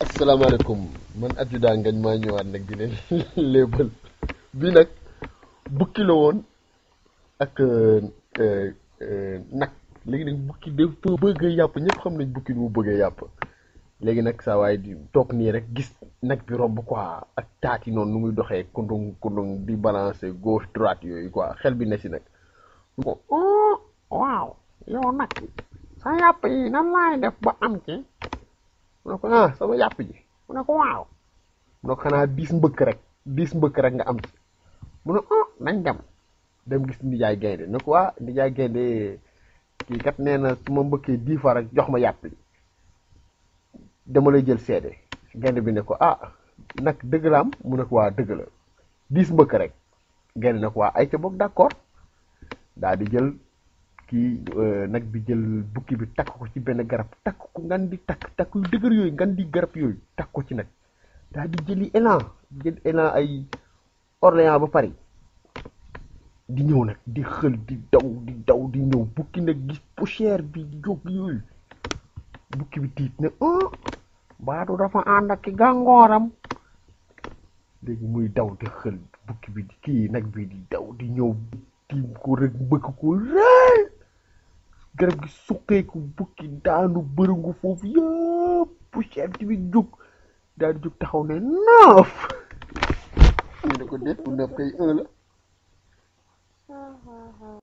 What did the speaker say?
asalaamaaleykum man adjudant ngañ maa ñëwaat nag di leen léebal bii nag bukki la woon ak nag léegi nag bukki dafa bëgg yàpp ñëpp xam nañ bukki nu mu bëggee yàpp léegi nag saa waaye di toog nii rek gis nag bi romb quoi ak taat yi noonu nu muy doxee kundung kundung di balancer gauche droite yooyu quoi xel bi ne si nag oh waaw yow nag sa yàpp yi nan laay def ba am ci mu ne ko ah sama yàpp ji mu ne ko waaw mu ne ko xanaa diis mbëkk rek diis mbëkk rek nga am ci mu ne oh nañ dem dem gis nijaay gaynde ne ko waa nijaay gaynde kii kat nee na su ma mbëkkee dix fois rek jox ma yàpp li dama lay jël seede gaynde bi ne ko ah nag dëgg la am mu ne ko waa dëgg la diis mbëkk rek gaynde ne ko waa ay ca boog d'accord daa di jël kii nag bi jël bukki bi takk ko ci benn garab takk ko ngan di takk takk yu dëgër yooyu ngan di garab yooyu takk ko ci nag daa di jëli élan jël élan ay Orléans ba Paris di ñëw nag di xël di daw di daw di ñëw bukki nag gis poussière bi di jóg yooyu bukki bi tiit ne ah baadu dafa ànd ak ki gàngooram léegi muy daw di xël bukki bi di kii nag bi di daw di ñëw tiim ko rek mbëkk ko rëy garab gi suqeeku bukki daanu bërëngu foofu yëpp poussière bi jóg daal di jóg taxaw ne neuf ñu ne ko déet bu neuf kay un la